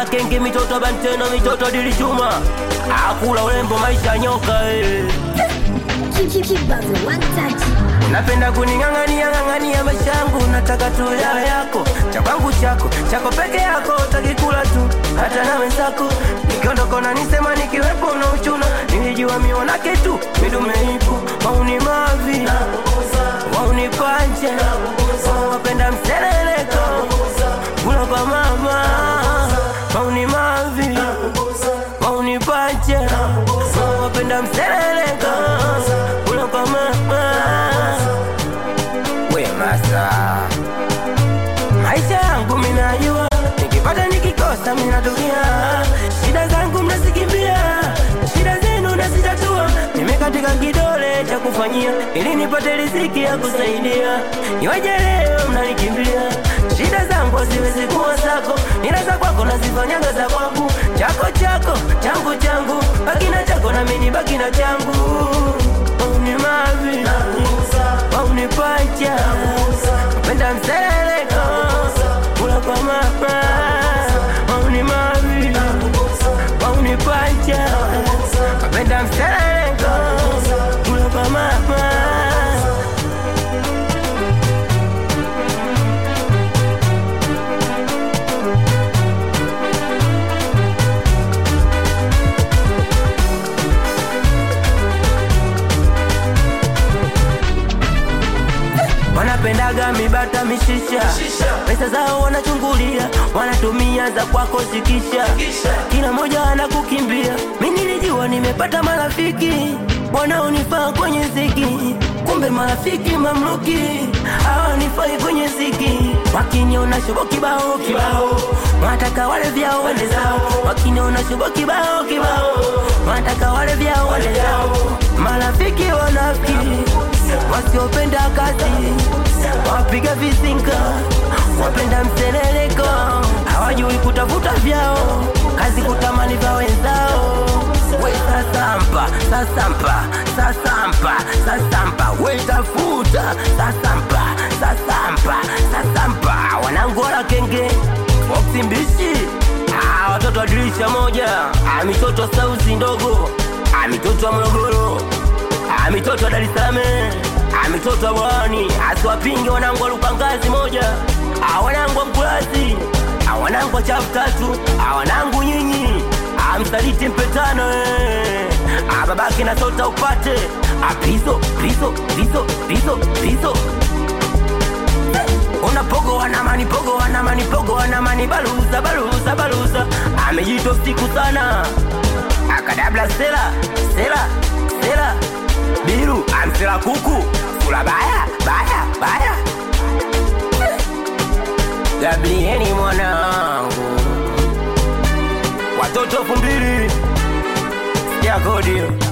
wanang'ola kenge mitoto banteno mitoto dilichuma akula urembo maisha nyoka eh. Kibazo one touch. Napenda kuning'ang'ania ng'ang'ania maisha yangu, nataka tu yawe yako, cha kwangu chako, chako peke yako, utakikula tu hata na wenzako. Nikiondoka unanisema nikiwepo na uchuna, nilijua mionake tu midume ipo, wauni mavi wauni panje, wapenda mseleleko, kula kwa mama, wauni mavi wauni panje, wapenda mseleleko, kula kwa mama we masa maisha yangu minajua nikipata nikikosa minatukia shida zangu mnazikimbia shida zenu nazitatua nimekatika kidole cha kufanyia ili nipate riziki ya kusaidia iwaje leo mnanikimbia shida zangu haziwezi kuwa zako ila za kwako nazifanyaga za kwangu chako chako changu changu baki na chako na mimi baki na changu ni mavi waunipacha penda mseleko kula kwa mama wauni mavi waunipacha penda mseleko kula kwa mama wanapendaga mibata mishisha pesa zao wanachungulia wanatumia za kwako zikisha kila moja anakukimbia mi nilijua nimepata marafiki wanaonifaa kwenye ziki kumbe marafiki mamluki hawanifai kwenye ziki wakiniona shubo kibao kibao wanataka wale vyao wende zao wakiniona shubo kibao kibao wanataka wale vyao wende zao marafiki wanafiki wasiopenda kazi wapiga vizinga wapenda mseleleko hawajui kutafuta vyao kazi kutamani vya wenzao we sasampa sasampa sasampa sasampa we tafuta sasampa sasampa sasampa wanangola kenge boksi mbishi Ah, watoto wa dirisha moja Ah, mitoto sauzi ndogo Ah, mitoto wa morogoro Ah, mitoto wa Dar es Salaam, ah, mitoto wa Bwawani, asiwapinge wanangu wa Lupangazi moja, ah, wanangu wa Mkulazi, ah, wanangu wa chafu tatu, ah, wanangu nyinyi, ah, msaliti mpetano eh. ah, babake na sota upate ah, pizo pizo pizo pizo pizo Ona pogo wanamani pogo wanamani pogo wanamani baluza baluza baluza amejito siku sana akadabla sela sela sela biru amsela kuku kula baya baya baya Gabrieli mwanangu watoto elfu mbili sikia kodi